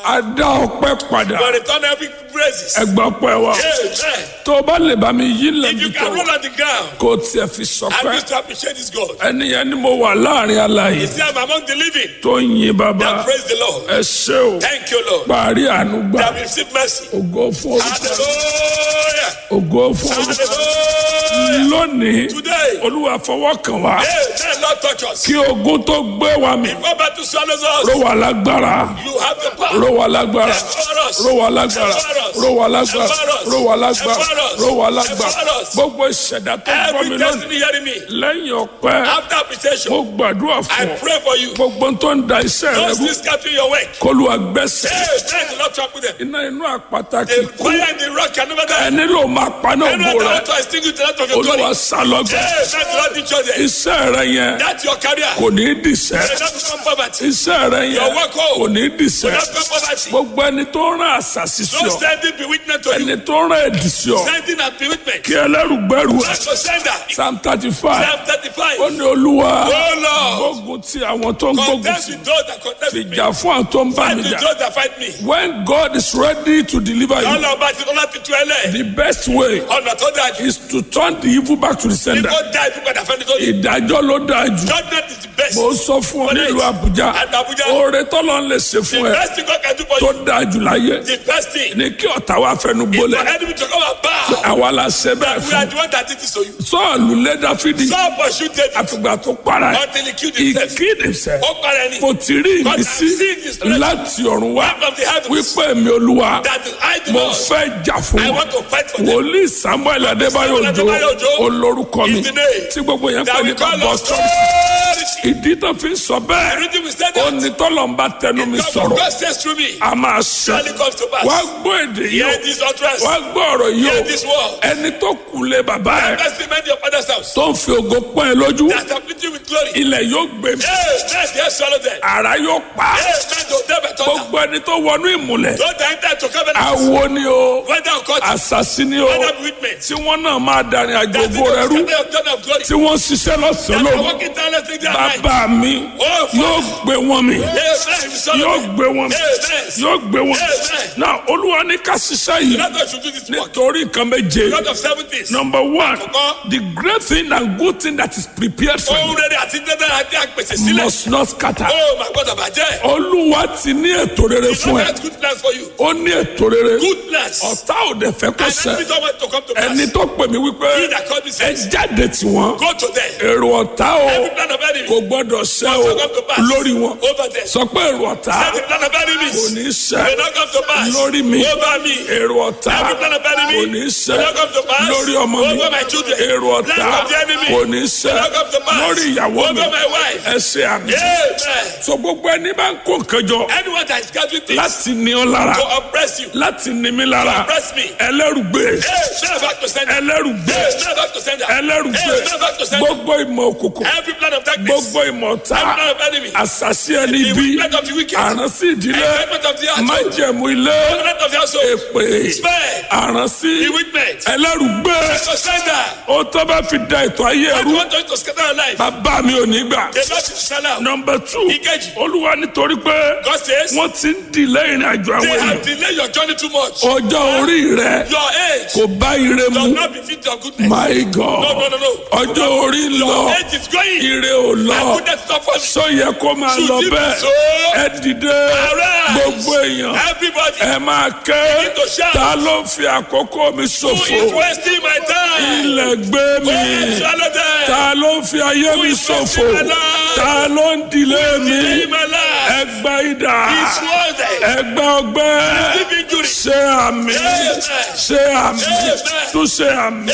a dá ọpẹ́ padà For return every praises. ẹgbà ọpẹ́ wa Amen. tó o bá lè bá mi yí If lẹ́bi you tó can roll on the ground, kó o tiẹ̀ fi I sọpẹ́ wish to appreciate this God. ẹni yẹn ni mo wà láàrin aláyè You see, I'm among the living. tó ń yin bàbá That praise the Lord. ẹ ṣé o Thank you, Lord. parí àánú gbà That we receive mercy. ògo fún orúkọ Hallelujah. ògo fún orúkọ Hallelujah. lónìí Today, olúwa fọwọ́ kàn wá Amen. Lord, touch us. kí ogun tó gbé wa mì Before battle swallows ró us, wa lágbára you have the power. ró wa lágbára Empower us. ró wa lágbára Empower us. ró wa lágbára Empower us. ró wa lágbára Empower us. ró wa lágbára Empower us. gbogbo ìṣẹ̀dá tó gbọ́ Every mi lónìí destiny hearing me. lẹ́yìn ọpẹ́ After appreciation, mo gbàdúrà I fún ọ pray for you. gbogbo tó ń da iṣẹ́ rẹ Those rú things scattering your work. kólúwa gbẹ́sẹ̀ Amen. The Lord trample them. iná inú àpáta kì The í kú fire and the rock can never die. ẹni ló máa paná Any ògbó other rẹ altar extinguish the light of your glory. olúwa sálọgbẹ Amen. The Lord teach us that. iṣẹ́ rẹ yẹn That's your career. kò ní í dìṣẹ́ May not become poverty. iṣẹ́ rẹ yẹn Your work home. kò ní í dìṣẹ́ May not become poverty. gbogbo ẹni tó rán àṣàṣì sí No ọ sending bewitchment to you. ẹni tó rán ẹ̀dì sí ọ Sending and bewitchment. kí ẹlẹ́rùgbẹ́rù ẹ̀ That's your sender. psalm thirty five Psalm 35. ó ní olúwa Oh Lord. gbógun ti àwọn tó ń gbógun Contest ti with those that contest with me. ìjà fún àwọn tó ń bá Fight mi with jà those that fight me. when God is ready to deliver you Ọlọ́run bá ti lọ́la ti tu ẹlẹ́. the best way Ọ̀nà tó dáa jù. is to turn the evil back to the sender Kó dá ibi padà fẹ́ni tó yẹ. ìdájọ́ ló dáa jù Judgment is the best. mo sọ fún ọ nílùú Àbújá At Abuja. oore tọ́lọ́ ń lè ṣe The fún ẹ best thing God can do for tó you. dáa jù láyé The best thing. ní kí ọ̀tá wa fẹnu Is for gbólẹ̀ enemy to come and bow. àwa la ṣe bẹ́ẹ̀ We are fún the one that did this to you. Sọ́ọ̀lù lé Dáfídì Saul pursued David àfìgbà tó para ẹ̀ until he killed he himself. killed himself Ó para ẹni. mo ti rí God has ìmísí seen his blessing. láti ọ̀run wá From the heavens. wípé èmi olúwa That is I do mo not. fẹ́ jà fún I wọn want to fight for them. wòlíì Samuel Adébáyọ̀ Samuel Òjó Adébáyọ̀ Òjó olórúkọ mi is the name tí gbogbo yẹn That pè we ní call bàbá us ọ̀tọ̀ authority. ìdí tó fi ń sọ The bẹ́ẹ̀ reason we said ó that. ní tọ́lọ̀ ń bá tẹnu mi God sọ̀rọ̀ God says through me. a máa ṣe Surely comes to pass. wá gbọ́ èdè yìí Hear o this utterance. wá gbọ́ ọ̀rọ̀ yìí Hear o this word. ẹni tó kù lé bàbá ẹ̀ Bless the man of your father's house. tó ń fi ògo pọ́n ẹ lójú That have filled you with glory. ilẹ̀ yóò gbé mi Hey, man, they have swallowed them. àrá yóò pa á. Hey, man, don't never turn down. gbogbo ẹni tó wọnú ìmùlẹ̀ Don't enter to covenant. awo ni o Whether or not, àṣàṣì ni o whether bewitchment. tí wọ́n náà máa darin àjò That's ògo rẹ rú the of God of glory. tí wọ́n ṣiṣẹ́ lọ́sàn-án That are lóru working tirelessly day and night. bàbá mi Oh, yóò Father. gbé wọn mi Hey, man, we swallow yóò them. gbé wọn mi Amen. yóò gbé wọn mi Amen. náà olúwa ní ká ṣiṣẹ́ yìí Let us should do this work. nítorí nǹkan méje God of seven things. number one Àkọ́kọ́. the great thing and good thing that is prepared for Ohun you rere àti dandan àti àpèsè sílẹ̀. must not scatter Oh, my God, àbàjẹ́. olúwa ti ní ètò rere He fún ẹ has good plans for you. ó ní ètò rere Good plans. ọ̀tá ò dẹ̀ fẹ́ kó And ṣẹ enemy don't want to come to pass. ẹni tó pè mí wípé He that called me ẹ says, jáde tí wọn go to them. èrò ọ̀tá o Every plan of enemy kò gbọ́dọ̀ ṣẹ must o not come to pass. lórí wọn Over them. sọ pé èrò ọ̀tá Every plan of enemies kò ní ṣẹ will not come to pass. lórí mi Over me. èrò ọ̀tá Every plan of enemy kò ní ṣẹ will not come to pass. lórí ọmọ mi Over my children. èrò ọ̀tá Plan of the enemy kò ní ṣẹ will not come to pass. lórí ìyàwó mi Over my wife. ẹ ṣe àmì Amen. so gbogbo ẹni bá ń kó nǹkan jọ Anyone that is gathering things láti ní ọ lára to oppress you, láti ní mi lára oppress me. ẹlẹ́rùgbé Hey, man, back to sender. ẹlẹ́rùgbé Hey, man, back to sender. ẹlẹ́rùgbé Hey, man, back to sender. gbogbo ìmọ̀ òkùnkùn Every plan of darkness. gbogbo ìmọ̀ ọ̀tá Every plan of enemy. àṣàṣì ẹni The bí wickedness of the wicked. àránsí ìdílé Enjoyment of the household. májẹ̀mú ilé Covenant of the household. èpè Spare. àránsí Bewitchment. ẹlẹ́rùgbé To sender. ó tó bá fi da ètò ayé I ẹrú want you to scatter your life. bàbá mi ò ní gbà. The Lord is sell out. nọmba two Ìkejì. olúwa nítorí pé God says, wọ́n ti ń dìlẹ́ ìrìn àjò they àwọn have èèyàn delayed your journey too much. ọjọ́ orí rẹ Your age kò bá ire does mu not befit your goodness. my No, no, god no, no. ọjọ́ orí ń lọ Your age is going. ire ò And lọ goodness is not for me. sọ yẹ kó máa Should lọ it be bẹ́ẹ̀ so? ẹ dìde Arise. gbogbo èèyàn Everybody ẹ máa ké Begin to shout. ta ló ń fi àkókò mi who is ṣòfò wasting my time. ilẹ̀ gbé mi Go swallow them. ta ló ń fi ayé mi is ṣòfò wasting my life? ta ló ń dìlé mi Delay my life. ẹgbà idà It's worth it. ẹgbà ọgbẹ́ Deep injury. ṣe àmì Amen. ṣe àmì Amen. tún ṣe àmì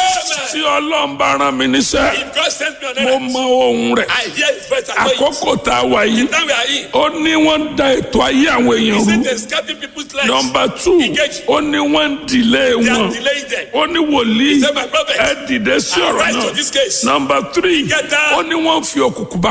tí Amen. ọlọ́run bá rán mi níṣẹ́ If God sends me on mo earth, mọ ohun rẹ̀ I hear his voice and know it. àkókò tá a wà yìí Now we are in. ó ní wọ́n ń da ètò ayé àwọn èèyàn He rú said they're scattering people's lives. nọmba two Ìkejì. ó ní wọ́n ń dìlé They wọn are delaying them. ó ní wòlíì He said, my prophet, ẹ dìde sí ọ̀rọ̀ Arise náà to this case. nọmba three Ìkẹta. ó ní wọ́n ń fi òkùnkùn bá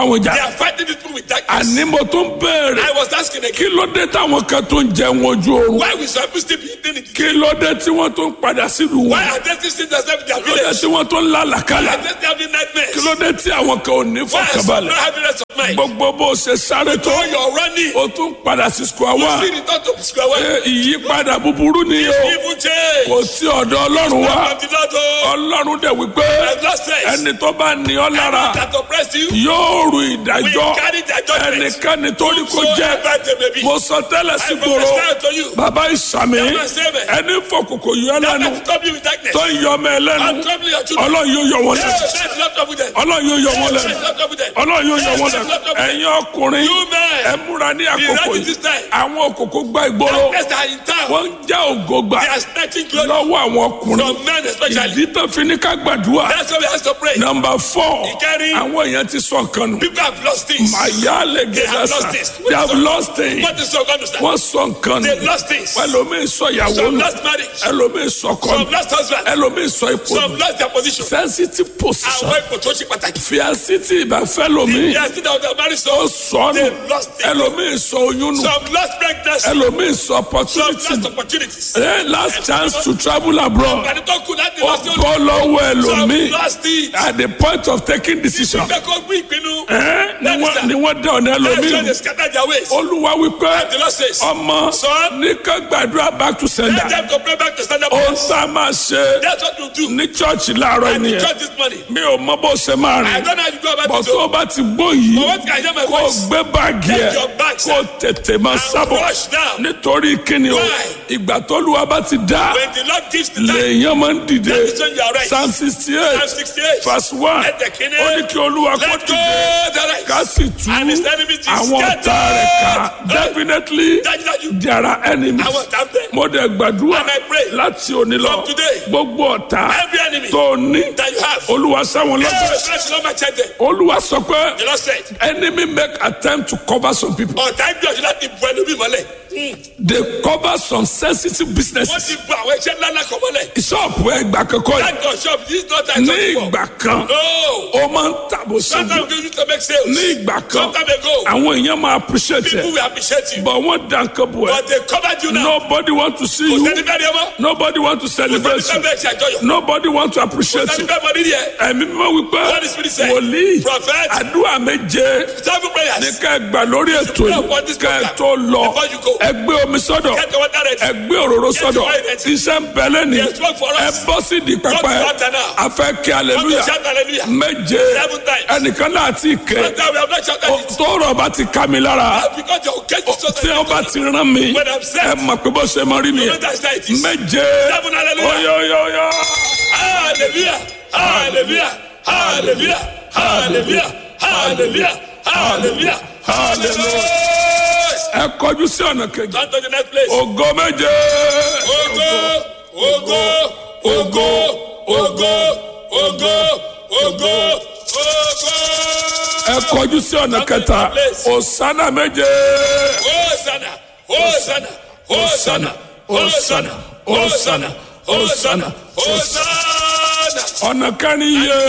bá wọn jà They are fighting these people with darkness. àní mo tún béèrè I was asking kí again, ló dé táwọn kan tó ń jẹun ojú oorun why we some people still be eating it? kí ló dé tí wọ́n tó ń padà sílùú Why wọn are they still seeing themselves in their kí ló dé village? tí wọ́n tó ń Why lálàkálà are they still having nightmares? kí ló dé tí àwọn kan ò ní Why are some fọkànbalẹ̀ not having rest of mind? gbogbo bó o ṣe sáré tó So you're running. o tún padà sí square You one see return to square one. Ẹ, ìyípadà búburú ni o Evil change. kò sí ọ̀dọ̀ ọlọ́run wá From the Lord, oh, ọlọ́run dẹ̀ wípé I've lost sense. ẹni tó bá ní ọ lára That oppressed you, yóò ru we ìdájọ́ carry their judgment. ẹnikẹ́ni tó ní kó jẹ́ Whosoever they may be. mo sọ tẹ́lẹ̀ sí I gbòòrò prophesy to you. bàbá ìsàmì Never say me. ẹni fòkòkò yọ That lẹ́nu will trouble you with darkness. tó ń yọ ọmọ ẹ lẹ́nu I'm troubling your children. ọlọ́run yóò yọ wọn Hey, lẹ́nu that's not trouble them. ọlọ́run yóò yọ wọn Hey, lẹ́nu that's not trouble them. ọlọ́run yóò yọ wọn Hey, lẹ́nu that's not trouble them. ẹ̀yin ọkùnrin You men. ẹ múra ní àkókò ready yìí this time. àwọn òkòkò gba ìgboro Darkness that are in town. wọ́n ń já ògo gbà They are snatching glory lọ́wọ́ àwọn ọkùnrin from men especially. ìdí tó fi ní ká gbàdúrà That's why we have to pray. nọmba fọ Ìkẹrin. àwọn èèyàn ti sọ nǹkan nù People have lost things. màyà lè They have gẹ̀dá lost sa things. they have lost things What is so understand? wọ́n sọ nǹkan They nù lost things. ẹlòmíì sọ ìyàwó Some nù lost marriage. ẹlòmíì sọ ọkọ nù Some lost husband. ẹlòmíì sọ ipò Some nù lost their position. sensitive position Àwọn ipò tó ṣe pàtàkì. fíàsì tí ìbáfẹ́ lomi They are still out there married ó so. sọ nù They lost it. ẹlòmíì sọ oyún nù Some lost pregnancy. ẹlòmíì sọ Some opportunity lost nù opportunities. Eh, last chance to travel abroad Àti tó kù láti ó lọ sí òde. bọ́ lọ́wọ́ Some ẹlòmíì lost it. at the point of taking decision Bẹ́ẹ̀ kó gbé ìpinnu. Eh, ni wọ́n- ni wọ́n dá ọ̀nà That's why ẹlòmíì they scatter their ways. olúwa wípé The Lord says, ọmọ Son. ní ká gbàdúrà back to let sender them to pray back to stand up. ó ń sá máa ṣe That's what you do. ní chọ́ọ̀chì láàárọ̀ And the ènìyàn church this morning. mi ò mọ bó ṣe máa I rìn don't know how you go about bọ̀ it. tó so- o bá ti gbó yìí But what can I hear my kó o voice? gbé báàgì ẹ Take your bags kó o tètè máa sábọ̀ rush now. nítorí kíni o Why? ìgbà tó lu wa bá ti dá When the Lord gives the time, lèèyàn máa ń dìde that is when you are right. psalm sixty Psalm eight 68. verse one Let the king ó ní kí olúwa kó Let go dìde the right. ká sì tú And his enemies is àwọn ọ̀tá rẹ̀ ká scattered. definitely Dájúdájú. there are enemies Àwọn ọ̀tá ń bẹ. mo dẹ̀ gbàdúrà And I pray láti òní lọ from today, gbogbo ọ̀tá Every enemy tó ní that you have. olúwa sáwọn Hey, lọ́gbà bless the Lord, my child. The olúwa sọ pé Lord said, enemy make attempt to cover some people ọ̀tá gbìyànjú láti bu ẹlòmíì mọ́lẹ̀. they cover some sensitive Wọ́n businesses ti bu àwọn iṣẹ́ ńlá ńlá kan mọ́lẹ̀. ṣọ́ọ̀bù ẹgbà kankan yìí That your shop this is not time ní to ìgbà kan No. ó máa ń tàbó ṣubú Sometimes we used to make sales. ní ìgbà kan Sometime ago, àwọn èèyàn máa appreciate people ẹ will appreciate you. but wọ́n dá nǹkan bò ẹ́ But they covered you now. nobody want to see Kò you sẹ́ni bẹ́ẹ̀ ni ẹ mọ́. nobody want to Kò sẹ́ni celebrate bẹ́ẹ̀ you bẹ́ẹ̀ ṣe àjọyọ̀. nobody want to Kò appreciate sẹ́ni you bẹ́ẹ̀ mọ nídìí ẹ̀. ẹ̀mí mímọ́ wípé What is spirit say? wòlíì Prophet. àdúrà méje Seven prayers. ní ká ẹ gbà lórí ètò pray yìí upon this ká ẹ program tó lọ before you go. ẹ gbé omi sọ́dọ̀ Get the water ready. ẹ gbé òróró sọ́dọ̀ your wine ready. iṣẹ́ ń bẹ lẹ́ni There's work for us. ẹ bọ́ sí di pẹpẹ Come to altar now. a fẹ́ kí Come to aleluya shout hallelujah. méje Seven times. ẹnìkan náà ti kẹ́ But now we have not shouted it. tọrọ bá ti ká mi lára Because your case is so tí wọn bá ti rán mi When I'm set. ẹ mọ̀ pé bó ṣe mọ rí You know nìyẹn that's how it is. méje Seven hallelujah. oyoyoyo Hallelujah. Hallelujah. Hallelujah. Hallelujah. Hallelujah. Hallelujah. hallelujah ẹ kọjú sí ọ̀nà kejì Turn to the next place. ògo méje Ogo, ogo, ogo, ogo, ogo, ogo, ogo. ẹ kọjú sí ọ̀nà kẹta òsánà méje Hosanna, Hosanna, Hosanna, Hosanna, Hosanna, Hosanna, Hosanna. ọ̀nà kẹrin yé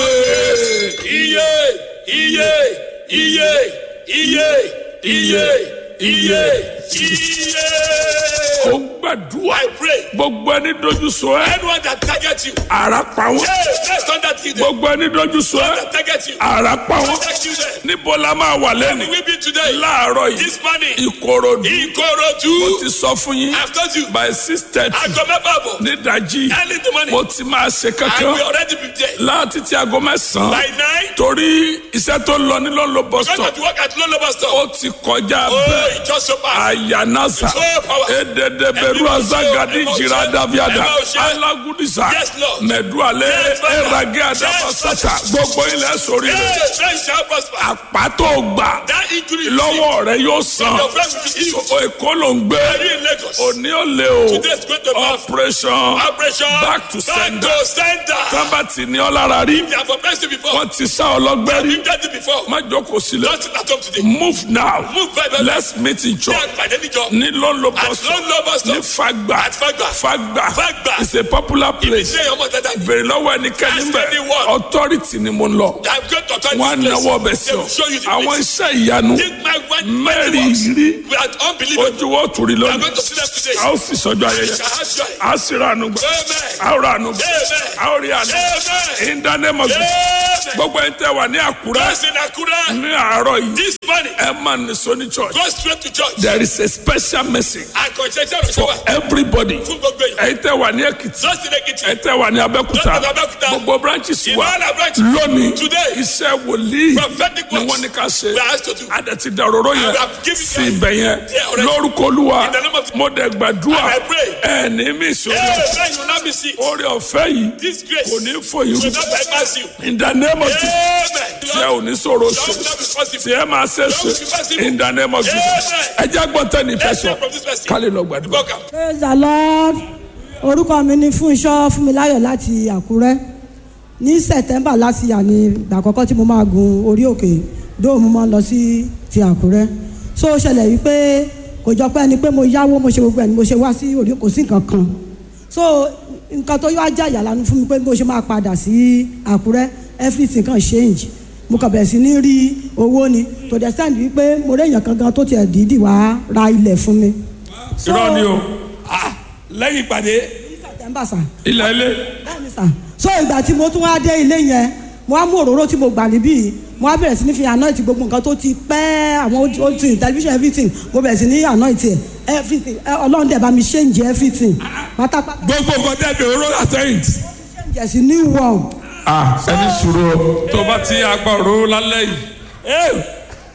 Iye, iye, iye, iye, iye, iye, iye. ó ń gbàdúrà I pray. gbogbo ẹni dojú sọ ẹ Anyone that targets you, ara pa wọn hey, let's turn that to them. gbogbo ẹni dojú sọ ẹ That targets you, ara pa wọn protect you them. níbo la máa wà lẹ́nu We be today, láàárọ̀ yìí this morning, ìkòròdú mo Ikorodu. ti sọ fún yín I've told you, by six thirty aago mẹ́fà bọ̀, nídàjí early in the morning, mo ti máa ṣe I kankan will already be there. láti ti aago mẹ́sàn-án By nine, torí iṣẹ́ tó lọ ní lọ́nlọ́ bus going stop to work at Lolo Bus Stop. ó ti kọjá Oh, bẹ́ẹ̀ it just so fast. ayanasa So power. ededeberu azagadi jira daviada alagudisa Yes, Lord. mẹdualẹ Yes, Father. erage adabasata gbogbo ilẹ̀ sórí Hey, rẹ̀ friend shall prosper. àpàtó gbà That injury lọ́wọ́ rẹ̀ yóò sàn your friend will be healed. o èkó ló ń gbé Are you in Lagos? òní ò lè o Today is going to be operation operation back to sender. Back to sender. tábàtì ní ọlára rí They have oppressed you before. wọ́n ti sá ọlọ́gbẹ́ rí You've done it before. má jókòó sílẹ̀ Don't sit at home today. move now Move very well. let's meet in Ní church àgbàdé níjọ. ní lọ́nlọ́ At bus stop Lolo Bus ní Stop. fagba At Fagba. fagba Fagba. is a popular place Ṣé ọmọ dada ni? bèrè lọ́wọ́ ẹnikẹ́ni Ask bẹ̀ anyone. authority ni mo ń lọ I'm going to turn wọn á this náwó ọbẹ̀ place. sí They ọ will show you the àwọn place. iṣẹ́ ìyanu Take my word. mẹ́rin works. rí We are unbelievable. ojú wo tùrí We are lónìí going to see them today. a ó sì sọjọ́ ayẹyẹ We shall have joy. a sì ra àánú gbà Amen. a ó ra àánú gbà Amen. a ó rí àánú Amen. in the name of Jesus Amen. gbogbo ẹni tẹ́ wà ní àkúrẹ́ Those in Akura, ní àárọ̀ yìí this morning, ẹ máa ní sóní church go straight to church. there is a special message Àkànṣe iṣẹ́ for ìrọ̀ṣẹ́ wa everybody fún gbogbo èèyàn. ẹ̀yin tẹ́ wà ní èkìtì Those in Ekiti, ẹ̀yin tẹ́ wà ní abẹ́òkúta Those in Abẹ́òkúta. gbogbo branches in wa all our branches, lónìí Today. iṣẹ́ wòlíì prophetic ni works wọ́n ní ká ṣe we are asked to do. adẹ̀tí dàróró yẹn And we have given sí you- ibẹ̀ yẹn Yeah, already. lórúkọ olúwa In the name of- mo dẹ̀ gbàdúrà And I pray. ẹ̀ ní mí ìṣòro Amen. You will not be sick. orí ọ̀fẹ́ yìí This grace kò ní fòyìn will not bypass you. in the name of Jesus Amen. tí ẹ ò ní sọ̀rọ̀ That ṣe will not be tí possible. ẹ máa ṣe ṣe in the name of Jesus ẹ jẹ́ gbọ́ntẹ́ ní Let's ìfẹsọ̀ hear from this person. kálí lọ gbàdúrà. Welcome. praise the lord orúkọ mi ni fúnṣọ́ fúnmiláyọ̀ láti àkúrẹ́ ní september láti yà ní ìgbà àkọ́kọ́ tí mo máa gun orí òkè dóòmù máa lọ sí ti àkúrẹ́ so ó ṣẹlẹ̀ wípé kò jọ pé ẹni pé mo yáwó mo ṣe gbogbo ẹni mo ṣe wá sí orí kò sí nǹkan kan so nǹkan tó yọ ajá ìyàlánu fún mi pé bó ṣe máa padà sí àkúrẹ́ everything kan change mo kàn bẹ̀rẹ̀ sí ní rí owó ni to the extent wípé mo rí èèyàn kan gan tó tiẹ̀ dídì wá ra ilẹ̀ fún mi. So, irọ́ ni o Ah, lẹ́yìn ìpàdé. september sà ilẹ̀ ilé bẹ́ẹ̀ni sà so ìgbà tí mo tún wá dé ilé yẹn mo wá mú òróró tí mo gbà níbí mo wá bẹ̀rẹ̀ sí ní fi anoint gbogbo nǹkan tó ti pẹ́ àwọn ojú television everything mo bẹ̀rẹ̀ sí ní anoint ẹ̀ everything ẹ, ọlọ́run dẹ̀ bá mi change everything pátápátá gbogbo nǹkan tẹ̀lé oró àtẹ̀yìntì. change ẹ̀ sí new world ah ẹni sùúrù o tó bá ti agbá òróró lálẹ́ yìí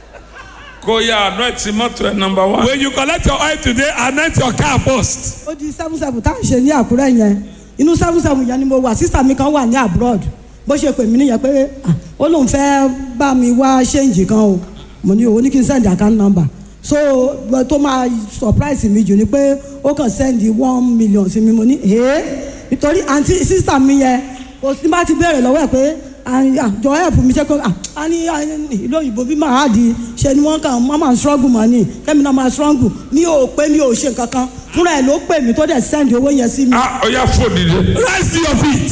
kó yá àná ẹ̀ tí mọ́tò ẹ̀ nọmba wán. When you collect your oil today, anoint your car first. ó di seven seven tá à ń ṣe ní àkúrẹ́ yẹn inú seven seven yẹn ni mo wà sísà mi kan wà ní abroad bó ṣe pè mí nìyẹn pé ah, ó lóun fẹ́ bá mi wá ṣéǹjì kan o mo ní owó ní kí n send account number so gbọ́ tó máa surprise mi jù ni pé ó kàn send one million sí mi mo ní ee nítorí àǹtí sísà mi yẹn kò sí bá ti béèrè lọ́wọ́ ẹ̀ pé àjọ help mi ṣe kó a ní a ní ìlú òyìnbó bí màá di ṣe ni wọ́n kàn wọ́n máa struggle mọ́ ni kẹ́mi náà máa struggle mi ò pé mi ò ṣe nǹkan kan fúnra ẹ̀ ló pè mí tó dẹ̀ send owó yẹn sí mi. ah ọ̀ya fò dìde. Rise to your feet.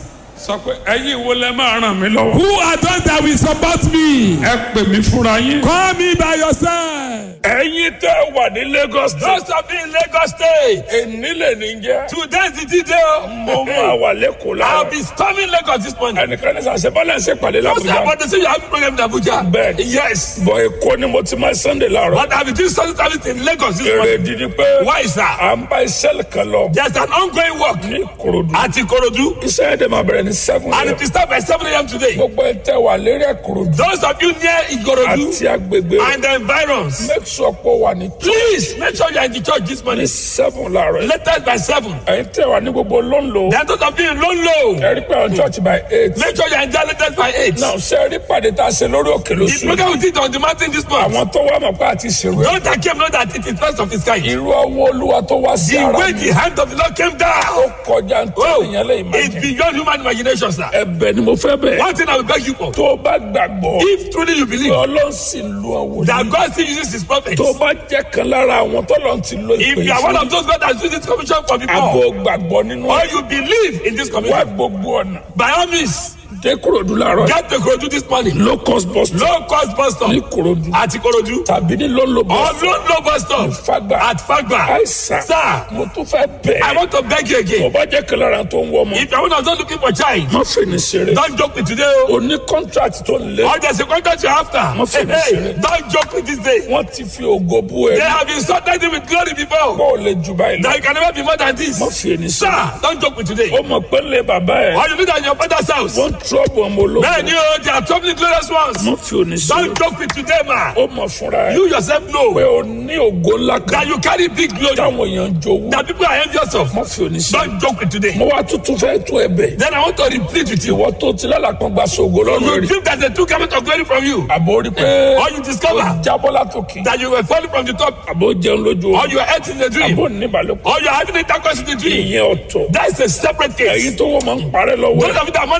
sọ pé ẹ̀yin wo lẹ máa ràn mí lọ́wọ́. Who are those that will support me? ẹ pè mí fúnra yín. Call me by yourself. ẹ̀yin tẹ́ wà ní Lagos Those state. of you in Lagos State. èní lè ní jẹ́. Today's the detail. mo máa wà lẹ́kọ̀ọ́ I'll lára. be storming Lagos this morning. ẹnìkan ní sàṣẹ bọ́lá ń ṣe pàdé Those that l'Abuja. want to say you have a program in Abuja. bẹ́ẹ̀ Yes. bọ̀ èkó ni mo ti máa Sunday láàárọ̀. But I'll be doing something service in Lagos this èrè morning. dídí pé Why, sir? à ń bá iṣẹ́ kan lọ There's an ongoing work ní Ìkòròdú. at Ikorodu. iṣẹ́ yẹn dẹ̀ máa bẹ̀rẹ̀ ní seven And a.m. it will start by 7 a.m. today. gbogbo ẹ tẹ́ wà lérí Ìkòròdú Those of you near Ikorodu àti agbègbè and the environs, make sure pé ó wà ní please make sure you're in the church this ní morning. seven láàárọ̀ yìí. Latest by 7. ẹ̀yin tẹ́ wà ní gbogbo lóńlò Then those of you in Lolo, ẹ rí pé àwọn church by eight. make sure you're in there latest by 8. náà ṣe rí pàdé tá a ṣe lórí òkè The lóṣù program we did on the mountain this month. àwọn tó wà mọ̀ pé àti ṣèrò ẹ̀ Those that came know that it is first of its kind. irú ọwọ́ olúwa tó wá sí The ara way mi the hand of the Lord came ó down. kọjá ń Oh, tẹ̀lé yẹn lẹ́yìn máa it's jẹ beyond human imagination, sir. ẹ̀bẹ̀ ni mo fẹ́ bẹ̀ One thing I will beg you for. tó o bá gbàgbọ́ If truly you believe ọlọ́run sì lu àwọn that wòlíì God still uses his prophets, tó o bá jẹ́ kan lára àwọn tọ́lọ̀ ti lo if ìpè you are one fún of those God that uses this commission for abo people, gbàgbọ́ nínú or ẹ̀ you believe in this wá commission, gbogbo ọ̀nà by all means, dé Ìkòròdú láàárọ̀ get the Ikorodu this morning. low cost bus stop Low cost bus stop ní Ìkòròdú at Ikorodu tàbí ní lóńlò bus or stop low low bus stop Fagba at Fagba. àìsàn Sir, mo tún fẹ́ I bẹ̀ want to beg you tó o again. bá jẹ́ kan lára tó ń wọ́ ọmọ If you are one of those looking for child, má fẹ́ ní ṣeré don't joke with today. oh. o ní contract tó ń lé Or there's a contract you're after. Má fi Hey, mí hey, ṣeré. don't joke with this day. wọ́n ti fi ògo bú ẹ They have insulted you with glory before. bó o lè jù báyìí lọ That you can never be more than this. má fi ní Sir, ṣeré don't joke with today. ó mọ̀ pé lè bàbá ẹ̀ Or you know that in your father's house. wọ́n trọ́bù ọmọ ológun Man, you they are troubling glorious ones. má fi òní ṣeré Don't joke with today, man. ó mọ̀ fúnra ẹ̀ You yourself pé know o ní ògo ńlá kan that you carry big glory. táwọn èèyàn ń jowú That people are envious of. má fi òní ṣeré Don't joke with today. mo wá tuntun fẹ́ tó ẹ bẹ̀ Then I want to repeat with you. ìwọ tó ti lálàpọ̀ gba sògo lọ́rùn You rí dream that the two coming of glory from you. àbò rí pé Or you discover ó jábọ́ látòkè that you were falling from the top. àbò jẹun lójú Or you are eating the dream. àbò níbàlòpọ̀ Or you are having intercourse in the dream. ìyẹn ọ̀tọ̀ That is a separate èyí case. tó wọ́n máa ń parẹ́ lọ́wọ́ Those ẹ̀ of you that money just vanish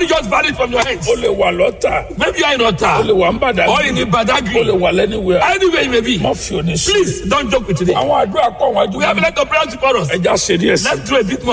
it from your hands. o lè wà lọ́tà Maybe you are in o lè Ota wà ń bàdàn or in o lè Badagry. wà lẹ́niwẹ̀ Anywhere you may be. má fi òní sí. Please don't joke with today. àwọn àdúrà pọ̀ wájú We have a lot of prayers before us. ẹja ṣe díẹ̀ sí. Let's do a bit more.